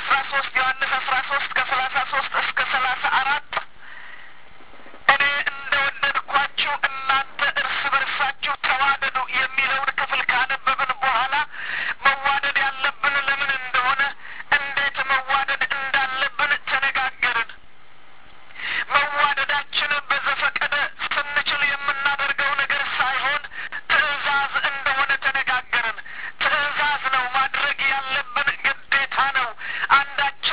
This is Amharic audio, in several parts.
አስራ ሶስት ዮሐንስ አስራ ሶስት ከሰላሳ ሶስት እስከ ሰላሳ አራት እኔ እንደ ወደድኳችሁ እናንተ እርስ በርሳችሁ ተዋደዱ የሚለውን ክፍል ካነበብን በኋላ መዋደድ ያለብን ለምን እንደሆነ እንዴት መዋደድ እንዳለብን ተነጋገርን። መዋደዳችንን በዘፈቀደ ስንችል የምናደርገው ነገር ሳይሆን ትዕዛዝ እንደሆነ ተነጋገርን። ትዕዛዝ ነው፣ ማድረግ ያለብን ግዴታ ነው። አንዳችን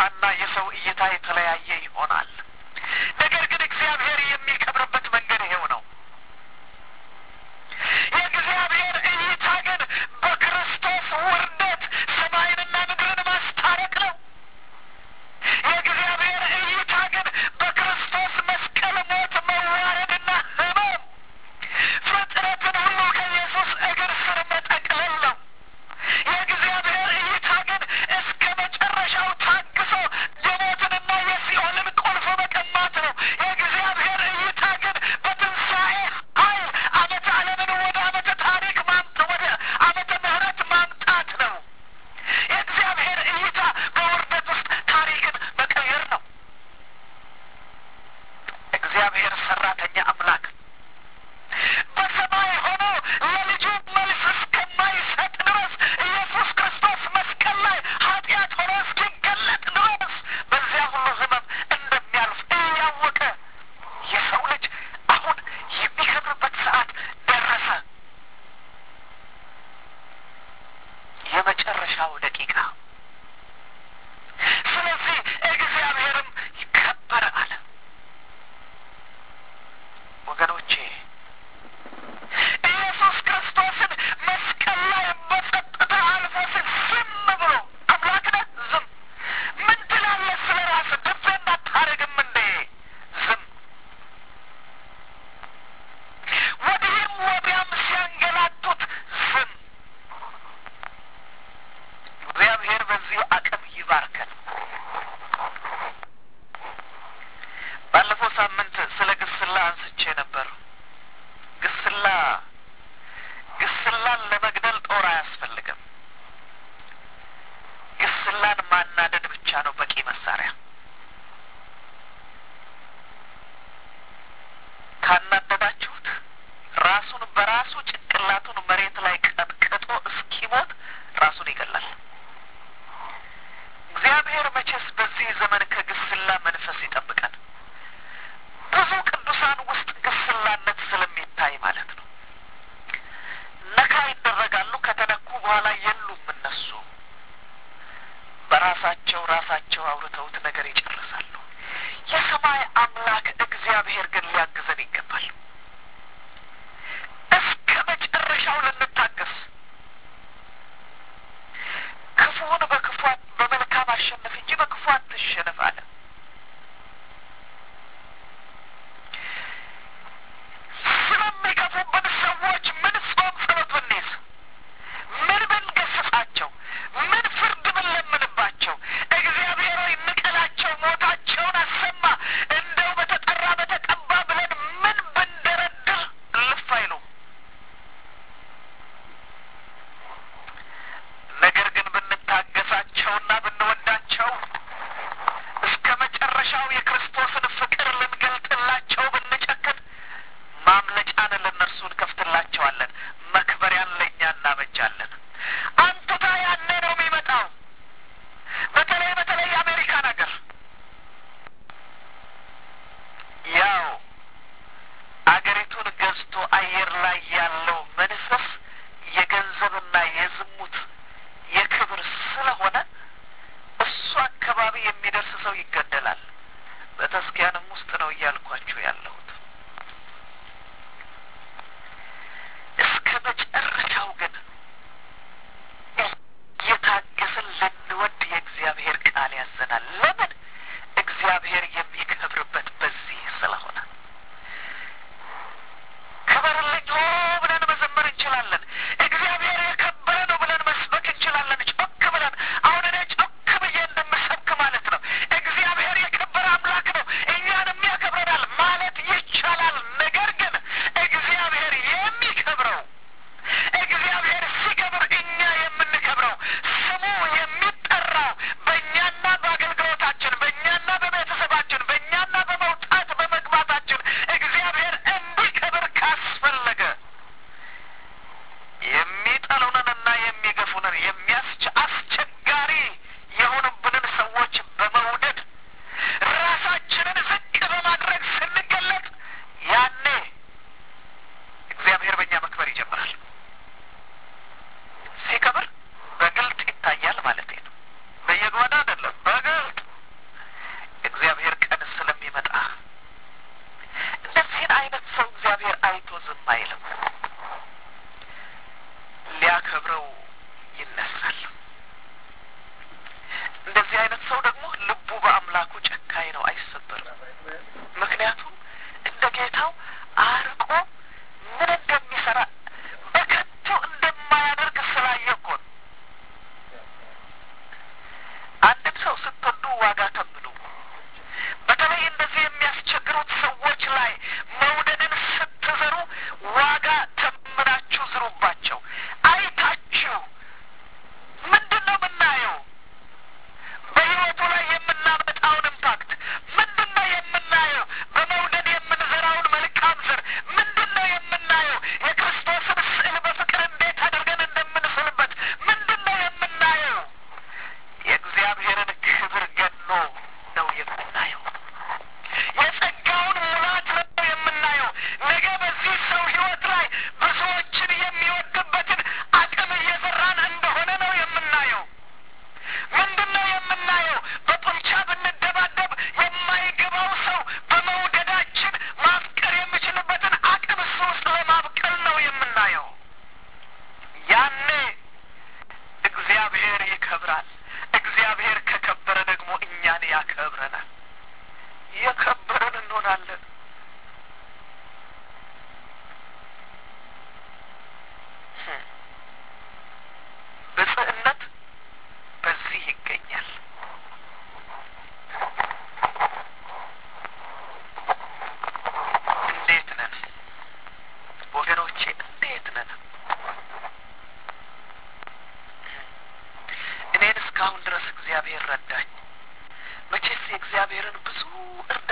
እይታና የሰው እይታ የተለያየ ይሆናል። ነገር ግን እግዚአብሔር የሚከብርበት መንገድ ይሄው ነው። የእግዚአብሔር እይታ ግን በክርስቶስ ውርደት ሰማይንና ምድርን ማስታረቅ ነው። የእግዚአብሔር እይታ ግን በክርስቶስ መስቀል ሞት፣ መዋረድና ሕመም ፍጥረትን ሁሉ ከኢየሱስ እግር ስር መጠቅለል ነው። የእግዚአብሔር እይታ ግን እስከ መጨረሻው ታግሶ የሞትንና የሲኦልን ቁልፍ መቀማት ነው። የእግዚአብሔር እይታ ግን በትንሣኤ ኃይል ዓመተ ዓለምን ወደ ዓመተ ታሪክ ማምጥ ወደ ዓመተ ምሕረት ማምጣት ነው። የእግዚአብሔር እይታ በውርደት ውስጥ ታሪክን መቀየር ነው። እግዚአብሔር ሰራተኛ አምላክ በሰማይ ሆኖ ለልጁ መልስ እስከማይሰጥ ድረስ ኢየሱስ ክርስቶስ መስቀል ላይ ኃጢአት ሆኖ እስኪገለጥ ድረስ በዚያ ሁሉ ሕመም እንደሚያልፍ እያወቀ የሰው ልጅ አሁን የሚከብርበት ሰዓት ደረሰ። የመጨረሻው ደቂቃ። ስለዚህ እግዚአብሔርም ይከበር አለ። ወገኖቼ ኢየሱስ ክርስቶስን መስቀል ላይ በጸጥታ አልፎ ሲል ዝም ብሎ አምላክ ነህ ዝም ምን ትላለህ ስለ ራስህ ድፌ እንዳታረግም እንዴ ዝም ወዲህም ወዲያም ሲያንገላቱት ዝም እግዚአብሔር በዚህ አቅም ይባርከን ባለፈው ሳምንት ስለ ግስላ አንስቼ ነበር ግስላ ግስላን ለመግደል ጦር አያስፈልግም። ግስላን ማናደድ ብቻ ነው በቂ መሳሪያ። ካናደዳችሁት ራሱን በራሱ ጭንቅላቱን መሬት ላይ ቀጥቅጦ እስኪሞት ራሱን ይገላል። እግዚአብሔር መቼስ በዚህ ዘመን ከግስላ መንፈስ ይጠብቀን። ብዙ ቅዱሳን ውስጥ ግስላነት ስለሚታይ ማለት ነው። ነካ ይደረጋሉ። ከተነኩ በኋላ የሉም እነሱ በራሳቸው ራሳቸው አውርተውት ነገር ይጨርሳሉ። የሰማይ አምላክ እግዚአብሔር ግን ሊያግዘን ይገባል። እስከ መጨረሻው ልንታገስ፣ ክፉውን በክፉ በመልካም አሸንፍ እንጂ በክፉ አትሸነፍ አለ። ስለሚከፉብን ሰዎች ምን ጾም ጸሎት ብንይዝ፣ ምን ብንገስጻቸው፣ ምን ፍርድ ብንለምንባቸው፣ እግዚአብሔር ሆይ ንቀላቸው፣ ሞታቸውን አሰማ፣ እንደው በተጠራ በተቀባ ብለን ምን ብንደረድር እልፍ አይሉም። ነገር ግን ብንታገሳቸውና ብንወዳቸው እስከ መጨረሻው የክርስቶስን ፍቅር ልንገልጥላቸው ብንጨክን ማምለጫን ለእነርሱ እንከፍትላቸዋለን። መክበሪያን ለእኛ እናበጃለን። አንቱታ ያኔ ነው የሚመጣው። በተለይ በተለይ የአሜሪካን ሀገር ያው አገሪቱን ገዝቶ አየር ላይ ያለው መንፈስ የገንዘብና የዝሙት የክብር ስለሆነ እሱ አካባቢ የሚደርስ ሰው ይገደላል። በተስኪያንም ውስጥ ነው እያልኳችሁ ያለሁት። እስከ መጨረሻው ግን እየታገስን ልንወድ የእግዚአብሔር ቃል ያዘናል። ለምን? እግዚአብሔር የሚከብርበት በዚህ ስለሆነ ክበርልኝ ሆ ብለን መዘመር እንችላለን። እግዚአብሔር የከበረ ነው ብለን መስበክ እንችላለን። ጮክ ብለን አሁን እኔ ጮክ ብዬ እንደምሰብክ ማለት ነው። እግዚአብሔር የከበረ አምላክ ነው፣ እኛንም ያከብረናል ማለት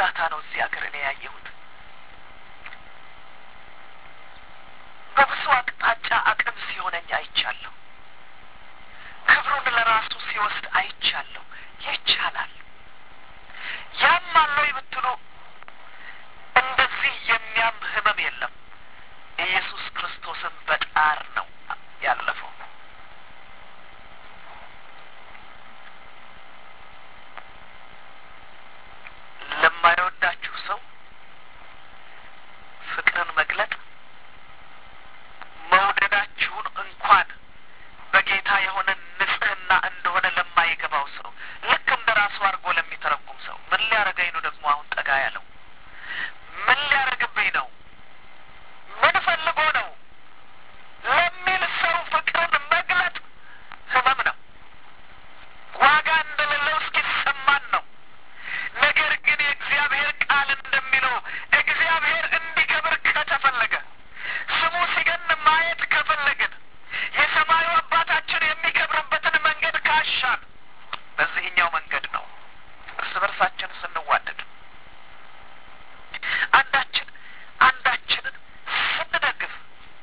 እርዳታ ነው እዚህ ሀገር እኔ ያየሁት። በብዙ አቅጣጫ አቅም ሲሆነኝ አይቻለሁ። ክብሩን ለራሱ ሲወስድ አይቻለሁ። ይቻላል። ያም አለው ብትሉ እንደዚህ የሚያም ህመም የለም። ኢየሱስ ክርስቶስን በጣር ነው ያለፈው። ለማይወዳችሁ ሰው ፍቅርን መግለጥ መውደዳችሁን እንኳን በጌታ የሆነ ንጽሕና እንደሆነ ለማይገባው ሰው ልክ እንደ ራሱ አድርጎ ለሚተረጉም ሰው ምን ሊያደርገኝ ነው ደግሞ አሁን ጠጋ ያለው ምን ሊያደርግብኝ ነው ምን ፈልጎ ነው ለሚል ሰው ፍቅርን መግለጥ ህመም ነው። ዋጋ እንደሌለው እስኪሰማን ነው። ነገር ግን የእግዚአብሔር ቃል እንደሚለው እግዚአብሔር እንዲከብር ከተፈለገ ስሙ ሲገን ማየት ከፈለግን የሰማዩ አባታችን የሚከብርበትን መንገድ ካሻን በዚህኛው መንገድ ነው። እርስ በርሳችን ስንዋደድ አንዳችን አንዳችንን ስንደግፍ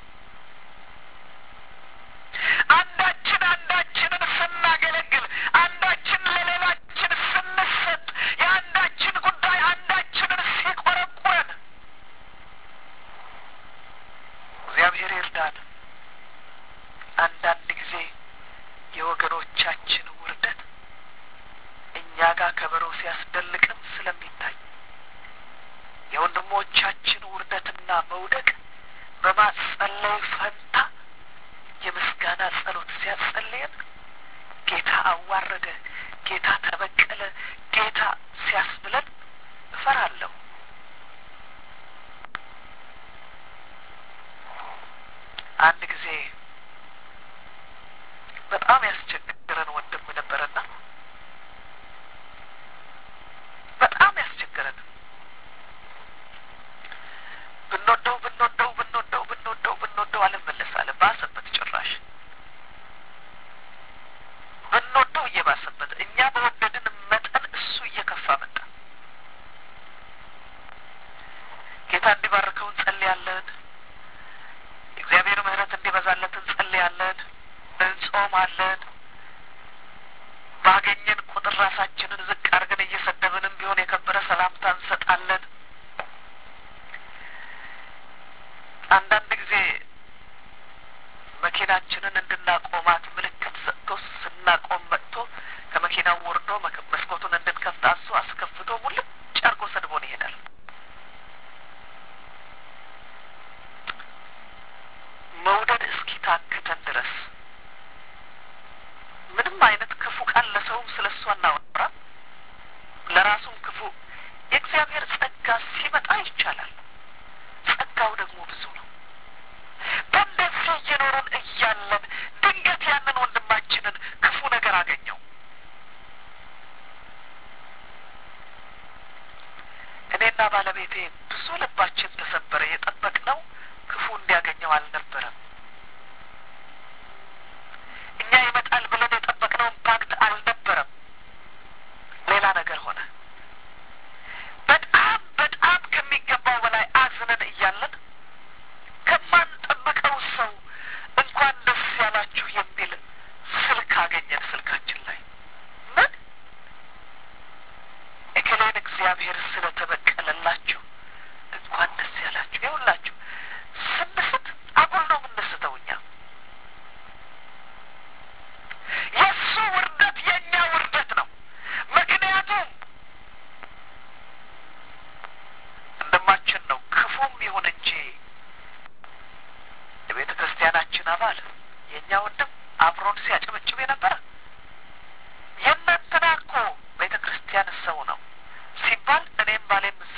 አንዳችን አንዳችንን ስናገለግል አንዳችን ለሌላችን ስንሰጥ የአንዳችን ጉዳይ አንዳችንን ሲቆረቁረን እግዚአብሔር ይርዳን። አንዳንድ ጊዜ የወገኖቻችን ውርደት እኛ ጋር ከበሮ ሲያስደልቅን ስለሚታይ የወንድሞቻችን ውርደትና መውደቅ በማጸለይ ፈንታ የምስጋና ጸሎት ሲያጸልየን ጌታ አዋረደ፣ ጌታ ተበቀለ፣ ጌታ ሲያስብለን እፈራለሁ። አንድ ጊዜ በጣም ያስቸገረን ወንድም ነበረና በጣም ያስቸገረን ብንወደው ብንወደው ብንወደው ብንወደው ብንወደው አልመለስ አለ። ባሰበት ጭራሽ ብንወደው እየባሰበት እኛ በወደድን መጠን እሱ እየከፋ መጣ። ጌታ እንዲባርከው እንጸልያለን። እግዚአብሔር ምሕረት እንዲበዛለት እንጸልያለን፣ እንጾማለን። ባገኘን ቁጥር ራሳችንን ዝቅ አድርገን እየሰደብንም ቢሆን የከበረ ሰላምታ እንሰጣለን። አንዳንድ ጊዜ መኪናችንን እንድናቆማት ምልክት ሰጥቶ ስናቆም መጥቶ ከመኪናው ወርዶ መስኮቱን እንድንከፍት አዞ አስከፍቶ ሙልጭ አርጎ ሰድቦን ይሄዳል። መውደድ እስኪ ታክተን ድረስ ምንም አይነት ክፉ ቃል ለሰውም ስለ እሷ እናወራ ለራሱም ክፉ የእግዚአብሔር ጸጋ ሲመጣ ይቻላል። ጸጋው ደግሞ ብዙ ነው። በእንደዚህ እየኖርን እያለን ድንገት ያንን ወንድማችንን ክፉ ነገር አገኘው። እኔና ባለቤቴ ብዙ ልባችን ተሰበረ። የጠበቅነው ክፉ እንዲያገኘው አልነበረም። እኛ ይመጣል ብለን የጠበቅነው ኢምፓክት አልነበረም። ሌላ ነገር ሆነ። በጣም በጣም ከሚገባው በላይ አዝነን እያለን ከማንጠብቀው ሰው እንኳን ደስ ያላችሁ የሚል ስልክ አገኘን ስልካችን ላይ ምን እከሌን እግዚአብሔር ስለተበቀለላችሁ እንኳን ደስ ያላችሁ። ይኸውላችሁ ስንስት አጉል ነው የምንስተው እኛ የእሱ ውርደት የእኛ ውርደት ነው። ምክንያቱም ወንድማችን ነው ክፉም ይሁን እንጂ የቤተ ክርስቲያናችን አባል የእኛ ወንድም አብሮን ሲያጨበጭብ የነበረ የእናንተና እኮ ቤተ ክርስቲያን ሰው ነው ሲባል እኔም ባሌም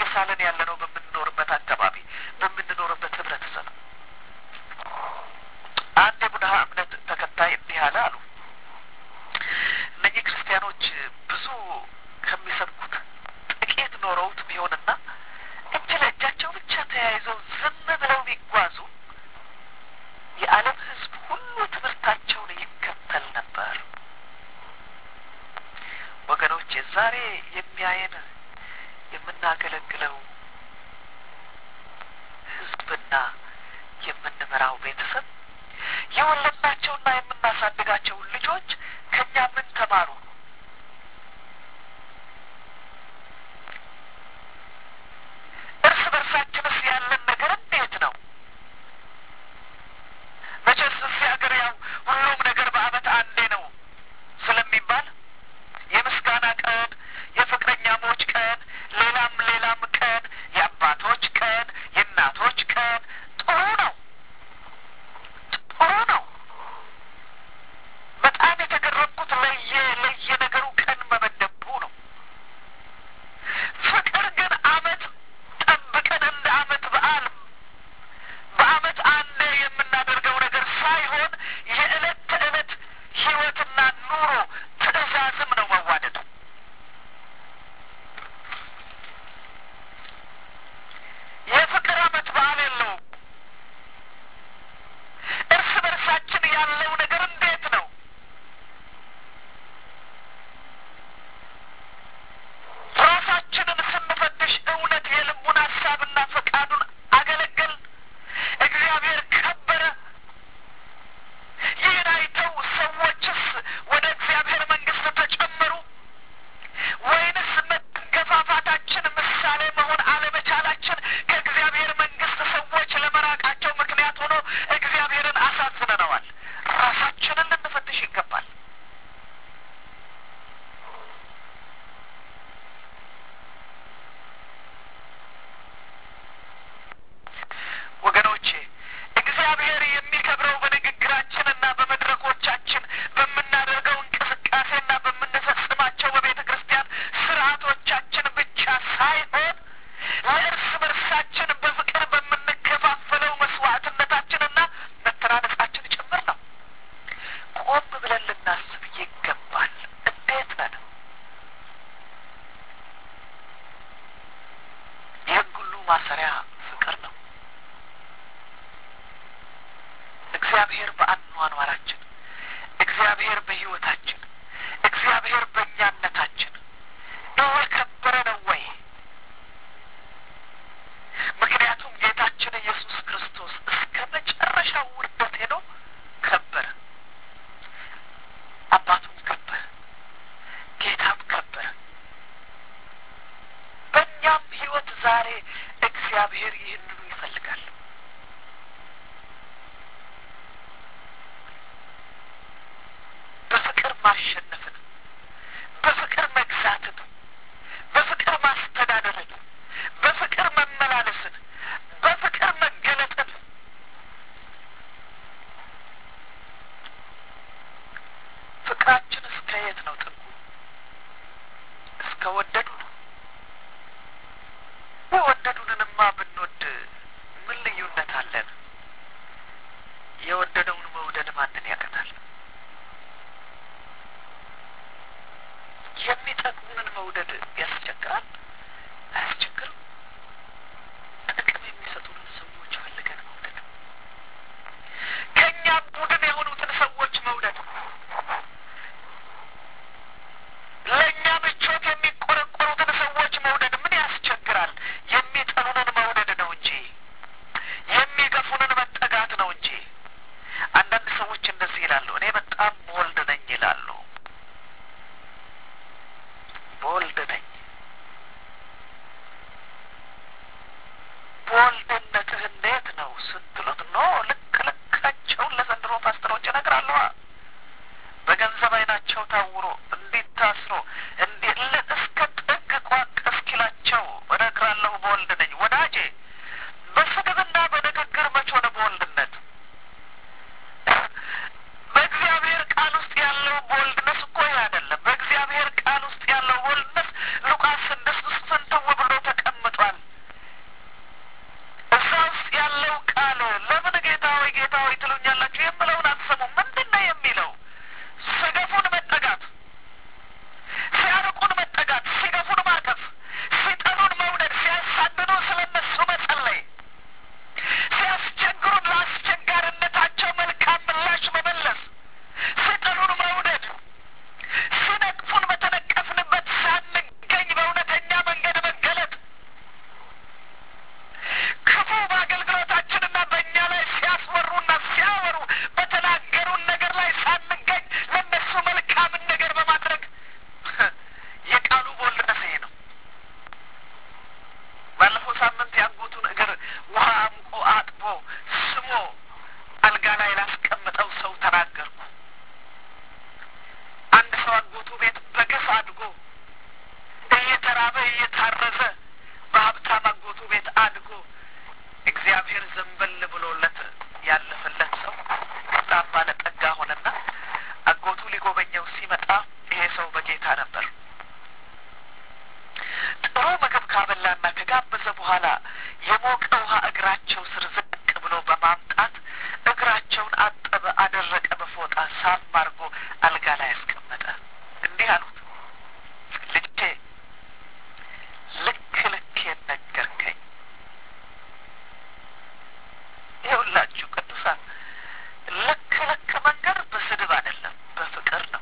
እየተሳሳለን ያለ ነው በምንኖርበት አካባቢ በምንኖርበት ህብረተሰብ። አንድ የቡድሃ እምነት ተከታይ እንዲህ አለ አሉ። እነኚህ ክርስቲያኖች ብዙ ከሚሰብኩት ጥቂት ኖረውት ቢሆንና እጅ ለእጃቸው ብቻ ተያይዘው ዝም ብለው ቢጓዙ የዓለም ሕዝብ ሁሉ ትምህርታቸውን ይከተል ነበር። ወገኖች ዛሬ የሚያየን የምናገለግለው ሕዝብና የምንመራው ቤተሰብ የወለድናቸውና የምናሳድጋቸው ልጆች ከእኛ ምን ተማሩ? እርስ በርሳችንስ ያለን ነገር እንዴት ነው? መቼስ እዚህ ሀገር ያው ሁሉም ነገር በዓመት አንዴ ነው ስለሚባል የምስጋና ቀን፣ የፍቅረኛሞች ቀን፣ ሌላም ሌላም ቀን፣ የአባቶች ቀን፣ የእናቶች ቀን ጥሩ ነው ጥሩ ነው። በጣም የተገረምኩት ለየ ለየ ነገሩ ቀን መመደቡ ነው። ፍቅር ግን አመት ጠብቀን እንደ አመት በዓል በአመት አንዴ የምናደርገው ነገር ሳይሆን የዕለት ተዕለት ህይወትና ኑሮ ትዕዛዝም ነው መዋደድ። የፍቅር አመት በዓል የለውም። እርስ በርሳችን ያለው ነገር እንዴት ነው? ራሳችንን ስንፈትሽ እውነት የልቡን ሀሳብና ፈቃዱን አገለገል? እግዚአብሔር ከበረ? ይህን አይተው ሰዎችስ ወደ እግዚአብሔር መንግስት ተጨመሩ? ወይንስ መገፋፋታችን ምሳሌ መሆን አለመቻላችን ከእግዚአብሔር መንግስት ሰዎች ለመራቃቸው ምክንያት ሆኖ እግዚአብሔርን አሳዝነነዋል? ራሳችንን ልንፈትሽ ይገባል። ወገኖቼ እግዚአብሔር የሚከብረው በንግግራችንና በመድረኮቻችን በምናደርገው እንቅስቃሴና በምንፈጽማቸው በቤተ ክርስቲያን ስርዓቶቻችን ብቻ ሳይሆን ለእርስ በርሳችን በፍቅር በምንከፋፈለው መስዋዕትነታችንና መተናነጻችን ጭምር ነው። ቆም ብለን ልናስብ ይገባል። እንዴት ነን? ይህን ሁሉ ማሰሪያ ፍቅር ነው። እግዚአብሔር በአኗኗራችን፣ እግዚአብሔር በሕይወታችን፣ እግዚአብሔር በእኛነታችን እየከበረ ነው ወይ? ምክንያቱም ጌታችን ኢየሱስ ክርስቶስ እስከ መጨረሻው ውርደት ሄዶ ከበረ። አባቱም ከበረ፣ ጌታም ከበረ። በእኛም ሕይወት ዛሬ እግዚአብሔር ይህንኑ ይፈልጋል። በፍቅር ማሸነፍን፣ በፍቅር መግዛትን፣ በፍቅር ማስተዳደርን፣ በፍቅር መመላለስን፣ በፍቅር መገለጥን ፍቅራችን እስከ የት ነው ጥጉ? እስከ ወደዱ ነው። የወደዱንንማ ብንወድ ምን ልዩነት አለን? የወደደውን መውደድ ማንን ያቀታል? የሚጠቅሙንን መውደድ ያስቸግራል? አያስቸግርም? ጥቅም የሚሰጡንን ሰዎች ፈልገን መውደድ፣ ከእኛ ቡድን የሆኑትን ሰዎች መውደድ፣ ለእኛ ምቾት የሚቆረቆሩትን ሰዎች መውደድ ምን ያስቸግራል? የሚጠሉንን መውደድ ነው እንጂ የሚገፉንን መጠጋት ነው እንጂ። አንዳንድ ሰዎች እንደዚህ ይላሉ፣ እኔ በጣም ቦልድ ነኝ ይላሉ። ቦልድ ነኝ። ቦልድነትህ እንዴት ነው ስትሉት፣ ኖ ልክ ልካቸውን ለዘንድሮ ፓስተሮች እነግራለሁ። በገንዘብ አይናቸው ታውሮ እንዲታስሮ እንዲ እስከ ጥግ ቋቅ እስኪላቸው እነግራለሁ። ቦልድ ነኝ ወዳጄ። በስድብና በንግግር መች ሆነ ቦልድነት? በእግዚአብሔር ቃል ውስጥ ያለው ቦልድነስ እኮ ይህ አይደለም። በእግዚአብሔር ቃል ውስጥ ያለው ቦልድነስ ሉቃስ ስድስት ውስጥ ፍንትው ብሎ ተቀምጧል። ካበላና ከጋበዘ በኋላ የሞቀ ውሃ እግራቸው ስር ዝቅ ብሎ በማምጣት እግራቸውን አጠበ፣ አደረቀ፣ በፎጣ ሳም አድርጎ አልጋ ላይ ያስቀመጠ። እንዲህ አሉት፣ ልጄ ልክ ልኬን ነገርከኝ። ይኸውላችሁ ቅዱሳን ልክ ልክ መንገድ በስድብ አይደለም፣ በፍቅር ነው።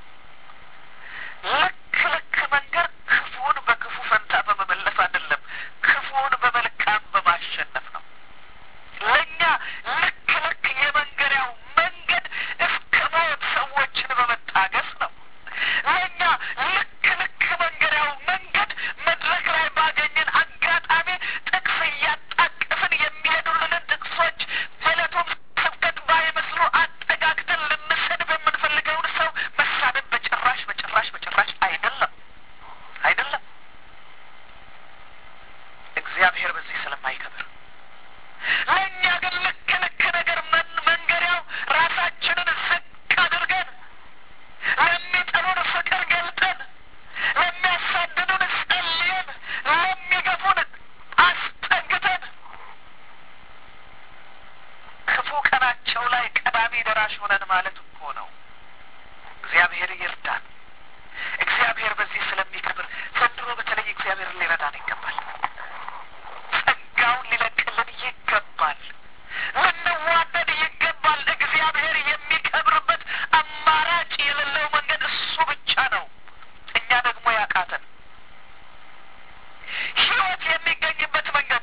ልክ ልክ መንገድ ክፉውን በክፉ ፈንታ በመመለስ አይደለም፣ ክፉውን በመልካም በማሸነፍ ነው። ለእኛ ልክ ልክ የመንገሪያው መንገድ እስከ ሞት ሰዎችን በመታገስ ነው። ለእኛ ልክ ልክ መንገሪያው መንገድ መድረክ ላይ ባገኘን አጋጣሚ ጥቅስ እያጣቀስን የሚሄዱልንን ጥቅሶች በዕለቱም ስብከት ባይመስሉ አጠጋግተን ልንሰድብ የምንፈልገውን ሰው መሳደብ በጭራሽ በጭራሽ በጭራሽ አይደለም አይደለም። እግዚአብሔር በዚህ ስለማይከብር ለእኛ ግን ልክ ልክ ነገር መን መንገሪያው ራሳችንን ዝቅ አድርገን ለሚጠሉን ፍቅር ገልጠን ለሚያሳድዱን ጸልየን ለሚገፉን አስጠግተን ክፉ ቀናቸው ላይ ቀዳሚ ደራሽ ሆነን ማለት እኮ ነው። እግዚአብሔር ይርዳን። እግዚአብሔር በዚህ ስለሚከብር ዘንድሮ በተለይ እግዚአብሔርን ሊረዳን ይገባል። ጸጋውን ሊለቅልን ይገባል። ልንዋደድ ይገባል። እግዚአብሔር የሚከብርበት አማራጭ የሌለው መንገድ እሱ ብቻ ነው። እኛ ደግሞ ያቃተን ሕይወት የሚገኝበት መንገድ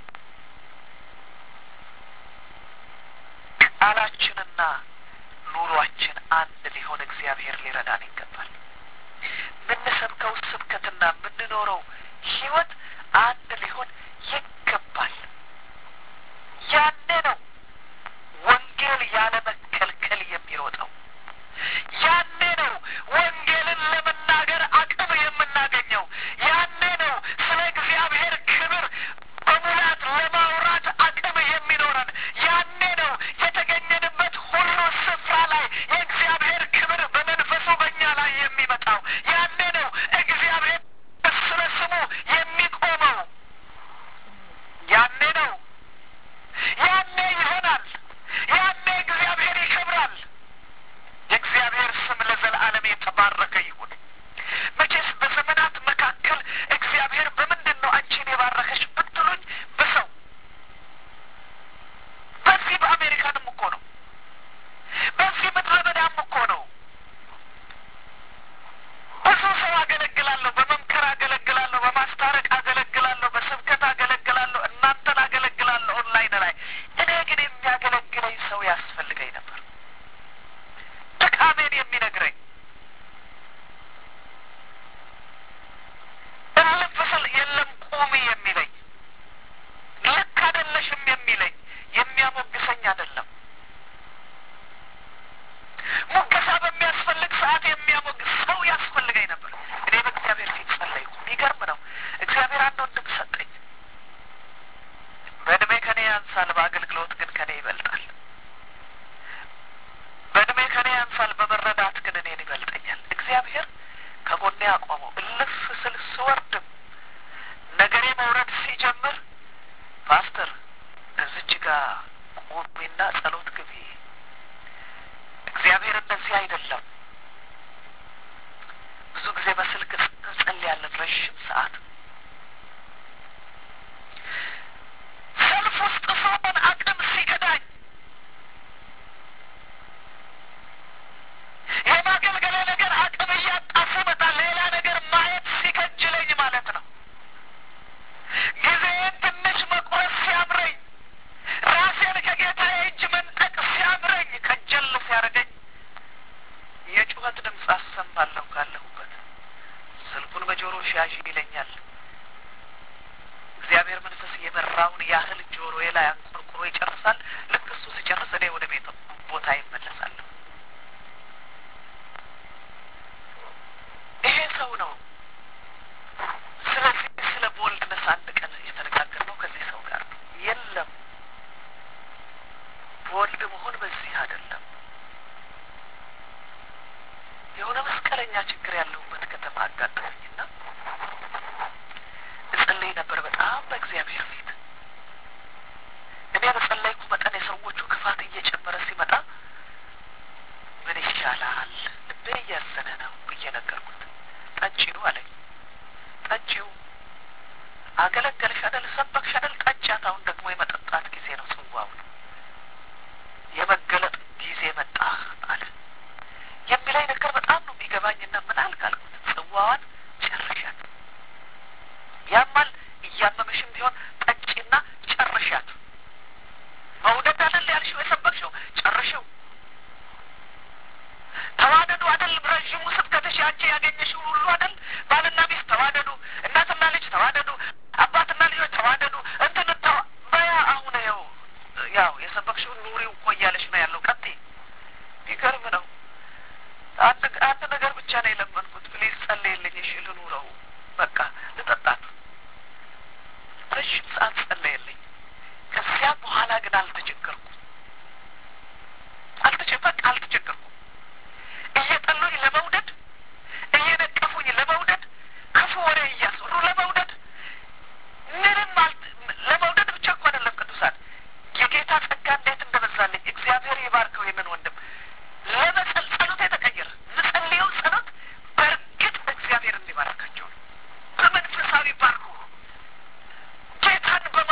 ቃላችንና ኑሯችን አንድ ሊሆን እግዚአብሔር ሊረዳን ይገባል። የምንሰብከው ስብከትና የምንኖረው ሕይወት አንድ ሊሆን ይገባል። ያኔ ነው ወንጌል ያለ መከልከል የሚሮጠው። ያኔ ነው ወንጌልን ለመናገር አቅም የምናገኘው። ያኔ ነው ስለ እግዚአብሔር ክብር በሙላት ለማውራት አቅም የሚኖረን። ያኔ ነው የተገኘንበት ሁሉ ስፍራ ላይ የእግዚአብሔር ክብር በመንፈሱ በእኛ ላይ የሚመጣው። ያኔ ነው እግዚአብሔር ስለ ስሙ የሚቆመው። ያኔ ነው ያኔ ይሆናል። ያኔ እግዚአብሔር ይከብራል። የእግዚአብሔር ስም ለዘለዓለም የተባረከ ይሁን። መቼስ በዘመናት መካከል እግዚአብሔር በምንድን ነው አንቺን የባረከሽ ብትሉኝ፣ በሰው በዚህ በአሜሪካንም እኮ ነው፣ በዚህ ምድረ በዳም እኮ ነው። ብዙ ሰው አገለግላለሁ፣ በመምከር አገለግላለሁ፣ በማስታረቅ አገለግላለሁ፣ በስብከት አገለግላለሁ፣ እናንተን አገለግላለሁ ኦንላይን ላይ። እኔ ግን የሚያገለግለኝ ሰው ያስፈልገኝ ነበር፣ ድካሜን የሚነግረኝ እልፍ ስል የለም ቁሚ የሚለኝ ልክ አይደለሽም የሚለኝ የሚያሞግሰኝ አይደለም። ሙገሳ በሚያስፈልግ ሰዓት የሚያሞግስ ሰው ያስፈልገኝ ነበር። እኔ በእግዚአብሔር ፊት ጸለይኩ። የሚገርም ነው። እግዚአብሔር አንድ ወንድም ሰጠኝ። በእድሜ ከኔ ያንሳል፣ በአገልግሎት ግን ከኔ ይበልጣል። በእድሜ ከኔ ያንሳል፣ በመረዳት ግን እኔን ይበልጠኛል። እግዚአብሔር ከጎኔ አቆመው። እልፍ ስል ስወርድም ነገሬ መውረድ ሲጀምር ፓስተር እዚች ጋር ቁሚና ጸሎት ግቢ እግዚአብሔር እንደዚህ አይደለም። ብዙ ጊዜ በስልክ እንጸልያለን ረዥም ሰዓት። ሰልፍ ውስጥ ስሆን አቅም ሲከዳኝ የማገልገለ ነገር አቅም እያጣ ሲመጣ ሌላ ነገር ማየት ሲከጅለኝ ማለት ነው። ጊዜን ትንሽ መቁረስ ሲያምረኝ ራሴን ከጌታዬ እጅ መንጠቅ ሲያምረኝ ከጀል ሲያደርገኝ የጩኸት ድምፅ አሰማለሁ ካለሁበት። ስልኩን በጆሮ ሻዥ ይለኛል። እግዚአብሔር መንፈስ የመራውን ያህል ጆሮዬ ላይ አንቆርቁሮ ይጨርሳል። ልክ እሱ ሲጨርስ እኔ ወደ ቤት ቦታ ይመለሳለሁ። ይሄ ሰው ነው። ስለዚህ ስለ ቦልድነስ አንድ ቀን የተነጋገርነው ከዚህ ሰው ጋር ነው። የለም ቦልድ መሆን በዚህ አይደለም። የሆነ መስቀለኛ ችግር ያለሁበት ከተማ አጋጠመኝና እጸልይ ነበር። በእግዚአብሔር ፊት እኔ በጸለይኩ መጠን የሰዎቹ ክፋት እየጨመረ ሲመጣ ምን ይሻላል ልቤ እያዘነ ነው ብዬ ነገርኩት። ጠጪው አለኝ። ጠጪው አገለገልሽ አይደል ሰበክሽ አይደል ጠጫት። አሁን ደግሞ የመጠጣት ጊዜ ነው፣ ጽዋው ነው የመገለጥ ጊዜ መጣ አለ። የሚለኝ ነገር በጣም ነው የሚገባኝና ምን አልክ አልኩት። ጽዋዋን ጨርሻት፣ ያማል እያመመሽም ቢሆን ጠጪና ጨርሻት። መውደድ አይደል ያልሽው የሰበክሽው ጨርሽው። ተዋደዱ አይደል ረዥሙ ስብከትሽ አንቺ ያገኘሽው ሁሉ አይደል ባልና ሚስት ተዋደዱ፣ እናትና ልጅ ተዋደዱ፣ አባትና ልጆች ተዋደዱ። እንትን ተዋ በያ አሁን ይኸው ያው የሰበክሽውን ኑሪው እኮ እያለሽ ነው ያለው። ቀጥይ። ይገርም ነው። አንድ አንድ ነገር ብቻ ነው የለመንኩት። ፕሊዝ ጸልይልኝ። እሺ ልኑረው፣ በቃ ልጠጣት። ረዥም ሰዓት ጸለየልኝ። ከዚያ በኋላ ግን አልተቸገርኩም። አልተቸ በቃ አልተቸገርኩም። እየጠሉኝ ለመውደድ እየነቀፉኝ ለመውደድ ክፉ ወሬ እያስወሩ ለመውደድ ምንም ለመውደድ ብቻ እኮ አይደለም ቅዱሳን የጌታ ጸጋ እንዴት እንደበዛልኝ እግዚአብሔር ይባርከው። ይህንን ወንድም ለመጸል ጸሎት የተቀየረ ምጸልየው ጸሎት በእርግጥ እግዚአብሔር እንዲባርካቸው ነው። በመንፈሳዊ ባርኩ ጌታን በማ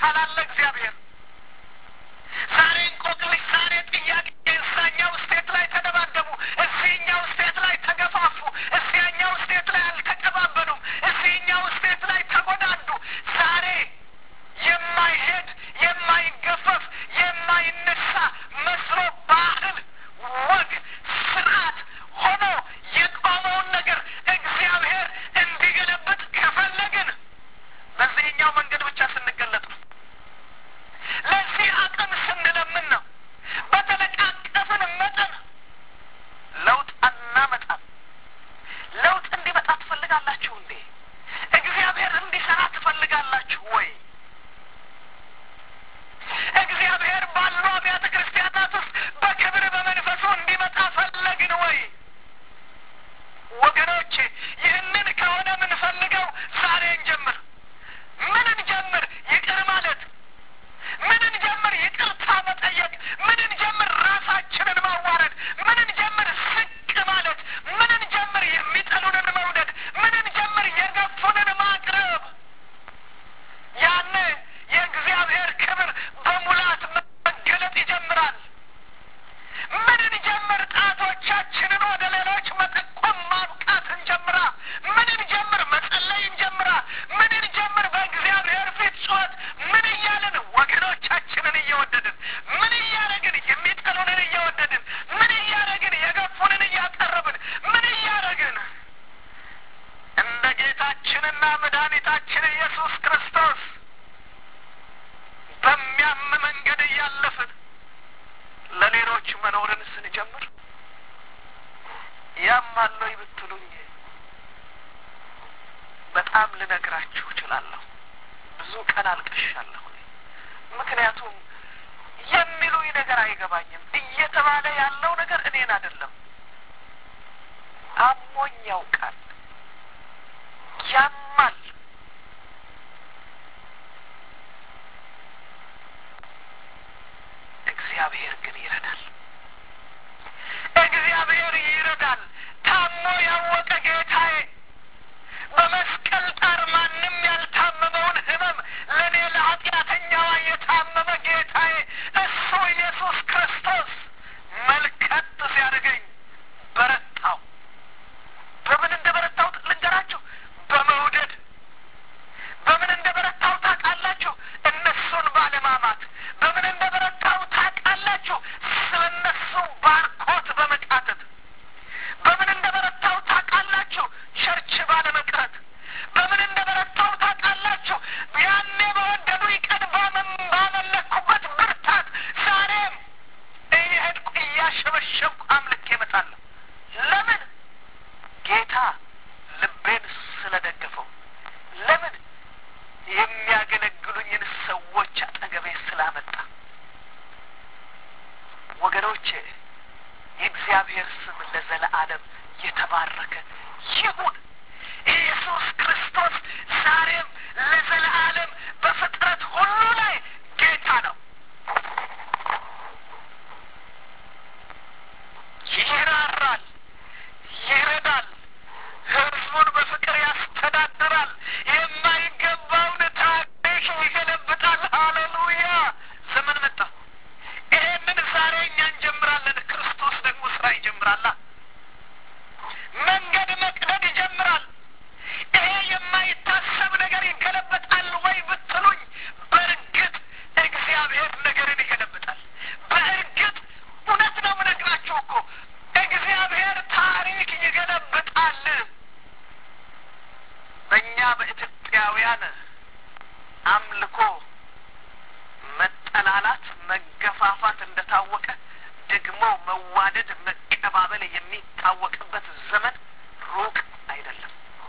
አለ እግዚአብሔር። ዛሬ እንቆቅልሽ፣ ዛሬ ጥያቄ እዛኛው ስቴት ላይ ተደባደቡ፣ እዚህኛው ስቴት ላይ ተገፋፉ፣ እዚያኛው ስቴት ላይ አልተቀባበሉም፣ እዚህኛው ስቴት ላይ ተጎዳዱ። ዛሬ የማይሄድ የማይገፈፍ የማይነሳ መስሎ ባህል፣ ወግ፣ ስርዓት ሆኖ የቆመውን ነገር እግዚአብሔር እንዲገለብጥ ከፈለግን በዚህኛው መንገድ ብቻ ስንገለጥ ነው። ለዚህ አቅም ስንለምን ነው። በተነቃቀፍን መጠን ለውጥ አናመጣም። ለውጥ እንዲመጣ ትፈልጋላችሁ እንዴ? እግዚአብሔር እንዲሰራ ትፈልጋላችሁ ወይ? እግዚአብሔር ባሉ አብያተ ክርስቲያናት ውስጥ በክብር በመንፈሱ እንዲመጣ ፈለግን ወይ? ወገኖቼ ይህንን ከሆነ የምንፈልገው ዛሬ እንጀምር። ምን እንጀምር? ይቅር ማለት ምን እንጀምር? ይቅርታ መጠየቅ ምን እንጀምር? ራሳችንን ማዋረድ ምን እንጀምር? ዝቅ ማለት ምን እንጀምር? የሚጠሉንን መውደድ ምን እንጀምር? የገፉንን ማቅረብ ያኔ የእግዚአብሔር ክብር በሙላት መገለጥ ይጀምራል። ምን እንጀምር? ጣቶቻችንን ወደ ሌሎች መጠቆም ማብቃት እንጀምራ። ምን እንጀምር? መጸለይ እንጀምራ። ምን እንጀምር? በእግዚአብሔር ፊት ጩኸት ምን እያልን ወገኖቻችንን እየወደድን ምን እያደረግን የሚጠሉንን እየወደድን ምን እያደረግን የገፉንን እያቀረብን ምን እያደረግን እንደ ጌታችንና መድኃኒታችን ኢየሱስ ክርስቶስ በሚያም መንገድ እያለፍን ለሌሎች መኖርን ስንጀምር ያማለኝ ብትሉኝ በጣም ልነግራችሁ እችላለሁ። ብዙ ቀን አልቅሻለሁ። ምክንያቱም የሚሉኝ ነገር አይገባኝም። እየተባለ ያለው ነገር እኔን አይደለም፣ አሞኝ ያውቃል። ያማል። እግዚአብሔር ግን ይረዳል። እግዚአብሔር ይረዳል። ታሞ ያወቀ ጌታዬ በመስቀል ጣር ማንም ያልታመመውን ሕመም ለእኔ ለኃጢአተኛዋ የታመመ ጌታዬ እሱ ኢየሱስ ክርስቶስ መልከት ሲያደርገኝ በረታው። በምን እንደ በረታው ልንገራችሁ። በመውደድ በምን እንደ በረታው ታውቃላችሁ? እነሱን ባለማማት። በምን እንደ በረታው ታውቃላችሁ? ስለ እነሱ ባርኮት በመቃተት በምን እንደ በረታው ታውቃላችሁ? ቸርች ባለመቅረት። በምን እንደ በረታው ታውቃላችሁ? ያኔ በወደዱኝ ቀን ባመለኩበት ብርታት ዛሬም እየሄድኩ እያሸበሸብኩ አምልክ እመጣለሁ። ለምን? ጌታ ልቤን ስለደገፈው። ለምን? የሚያገለግሉኝን ሰዎች አጠገቤ ስላመጣ። ወገኖቼ የእግዚአብሔር ስም ለዘለዓለም የተባረከ ይሁን። ኢየሱስ ክርስቶስ ዛሬም ለዘለዓለም በፍጥረት ሁሉ ላይ ጌታ ነው። ይራራል፣ ይረዳል፣ ሕዝቡን በፍቅር ያስተዳድራል። የማይገባውን ታሪክ ይገለብጣል። ሃሌሉያ! ዘመን መጣ። ይሄንን ዛሬ እኛ እንጀምራለን። ክርስቶስ ደግሞ ስራ ይጀምራላ። መንገድ መቅደድ ይጀምራል። ይሄ የማይታሰብ ነገር ይገለበጣል ወይ ብትሉኝ፣ በእርግጥ እግዚአብሔር ነገርን ይገለብጣል። በእርግጥ እውነት ነው የምነግራችሁ እኮ እግዚአብሔር ታሪክ ይገለብጣል። በእኛ በኢትዮጵያውያን አምልኮ መጠላላት፣ መገፋፋት እንደታወቀ ደግሞ መዋደድ፣ መቀባበል የሚታወቅበት ዘመን ሩቅ አይደለም፣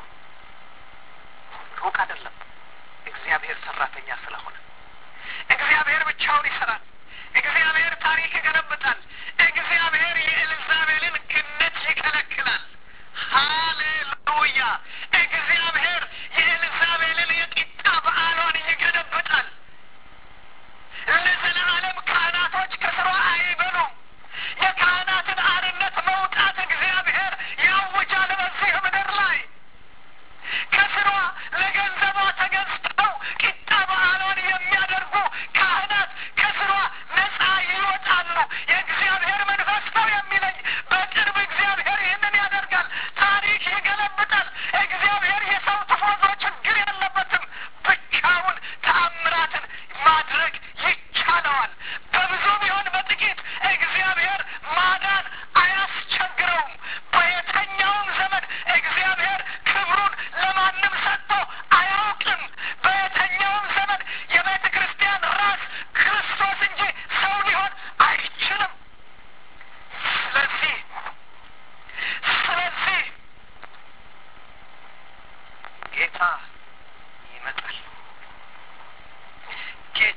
ሩቅ አይደለም። እግዚአብሔር ሰራተኛ ስለሆነ እግዚአብሔር ብቻውን ይሰራል። እግዚአብሔር ታሪክ ይገለብጣል። እግዚአብሔር የኤልዛቤልን ግነት ይከለክላል። ሃሌሉያ! እግዚአብሔር የኤልዛቤልን የቂጣ በዓሏን ይገለብጣል። ለዘለዓለም ካህናቶች ከስሯ አይበሉም። የካህናትን አርነት መውጣት እግዚአብሔር ያውጃል በዚህ ምድር ላይ ከስሯ ለገንዘቧ ተገዝተው ቂጣ በዓሏን የሚያደርጉ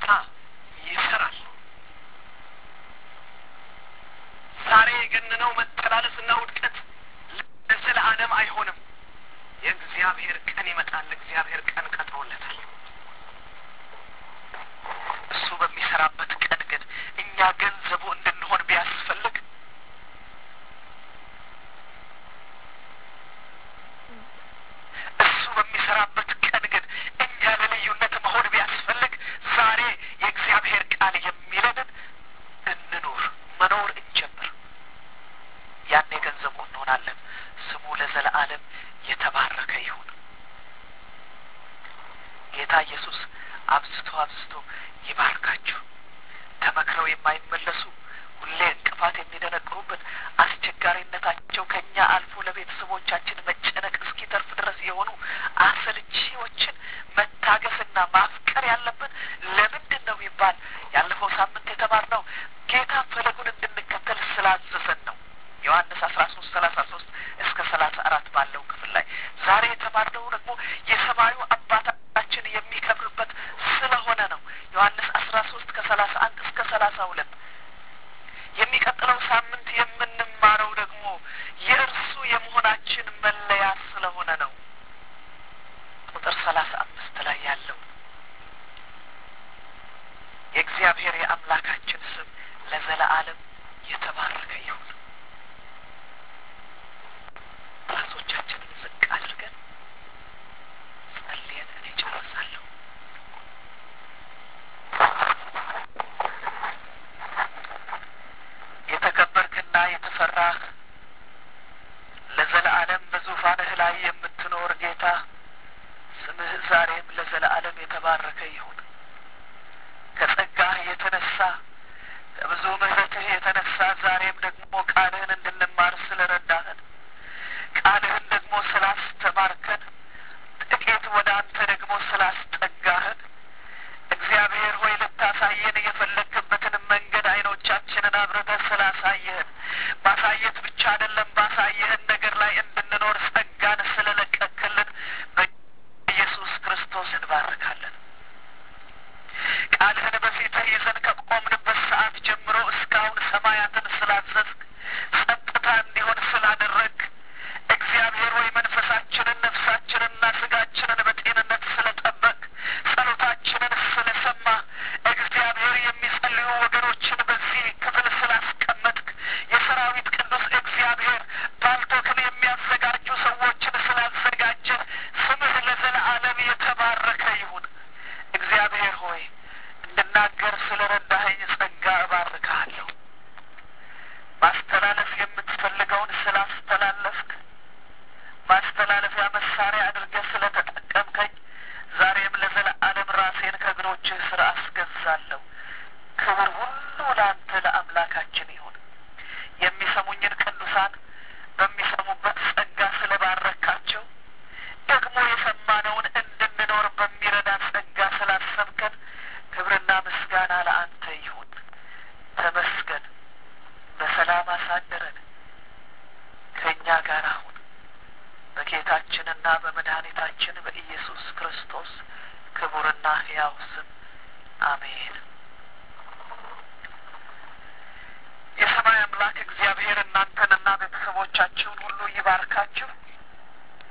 ይሰራል። ዛሬ የገነነው መተላለፍና ውድቀት ለዘለዓለም አይሆንም። የእግዚአብሔር ቀን ይመጣል። እግዚአብሔር ቀን ቀጥሮለታል። እሱ በሚሰራበት ቀን ግን እኛ ገንዘቡ እንድንሆን ቢያስፈልግ እሱ በሚሰራበት ቀን ግን እኛ ለልዩነት መሆን ቢያስፈልግ ዛሬ የእግዚአብሔር ቃል የሚለንን እንኑር፣ መኖር እንጀምር። ያኔ ገንዘቡ እንሆናለን። ስሙ ለዘለዓለም የተባረከ ይሁን። ጌታ ኢየሱስ አብዝቶ አብዝቶ ይባርካችሁ። ተመክረው የማይመለሱ ሁሌ እንቅፋት የሚደነቅሩበት አስቸጋሪነታቸው ከእኛ አልፎ ለቤተሰቦቻችን መጨነቅ እስኪተርፍ ድረስ የሆኑ አሰልቺዎችን መታገስና ማፍቀር ያለብን ለምንድን ነው ቢባል ያለፈው ሳምንት የተማርነው ጌታ ፈለጉን እንድንከተል ስላዘዘን ነው። ዮሐንስ አስራ ሶስት ሰላሳ ሶስት እስከ ሰላሳ አራት ባለው ክፍል ላይ ዛሬ የተማርነው ደግሞ የሰማዩ አባታችን የሚከብርበት ስለሆነ ነው። ዮሐንስ አስራ ሶስት ከሰላሳ አንድ እስከ ሰላሳ ሁለት የሚቀጥለው ሳምንት የምንማረው ደግሞ የእርሱ የመሆናችን መለያ ስለሆነ ነው። ቁጥር ሰላሳ አምስት ላይ ያለው የእግዚአብሔር የአምላካችን ስም ለዘለዓለም የተባረከ ይሁን። ራሶቻችንን ዝቅ አድርገን ጸልየን እኔ ጨርሳለሁ። የተከበርክና የተፈራህ ለዘለዓለም በዙፋንህ ላይ የምትኖር ጌታ ስምህ ዛሬም ለዘለዓለም የተባረከ ይሁን። ከጸጋህ የተነሳ ከብዙ ምሕረትህ የተነሳ ዛሬም ደግሞ ቃልህን እንድንማር ስለረዳህን ቃልህን ደግሞ ስላስተማርከን ጥቂት ወደ አንተ ደግሞ ስላስጠጋህን እግዚአብሔር ሆይ ልታሳየን የፈለግክበትን መንገድ አይኖቻችንን አብረተህ ስላሳየህን ማሳየት ብቻ አይደለም ባሳየህን ነገር ላይ እንድንኖር ጸጋን ስለለቀክልን በኢየሱስ ክርስቶስ እንባርካለን። ቃልህን በፊትህ ይዘን ከቆምንበት ሰዓት ጀምሮ እስካሁን ሰማያትን ስላዘዝክ ጸጥታ እንዲሆን ስላደረግ እግዚአብሔር ሆይ መንፈሳችንን ነፍሳችንንና ስጋችንን በጤንነት ስለጠበቅ ጸሎታችንን ስለሰማ እግዚአብሔር የሚጸልዩ ወገኖችን በዚህ ክፍል ስላስቀመጥክ የሰራዊት ቅዱስ እግዚአብሔር ባልቶክን የሚያዘጋጁ ሰዎችን ስላዘጋጀ ስምህ ለዘለዓለም የተባረከ ይሁን። እግዚአብሔር ሆይ እንድናገር ስለ ረዳኸኝ ጸጋ እባርክሃለሁ። ማስተላለፍ የምትፈልገውን ስላስተላለፍክ ማስተላለፊያ መሳሪያ አድርገህ ስለ ተጠቀምከኝ ዛሬም ለዘለዓለም ራሴን ከእግሮችህ ስር አስገዛለሁ። ክብር ሁሉ ለአንተ ለአምላካችን ይሁን። የሚሰሙኝን ቅዱሳን በሚሰሙበት ጸጋ ስለ ባረካቸው ደግሞ የሰማነውን እንድንኖር በሚረዳ ጸጋ ስላሰብከን ክብርና ምስጋና ለአንተ ይሁን። ተመስገን። በሰላም አሳደረን። ከእኛ ጋር አሁን በጌታችንና በመድኃኒታችን በኢየሱስ ክርስቶስ ክቡርና ሕያው ስም አሜን። የሰማይ አምላክ እግዚአብሔር እናንተንና ቤተሰቦቻችሁን ሁሉ ይባርካችሁ።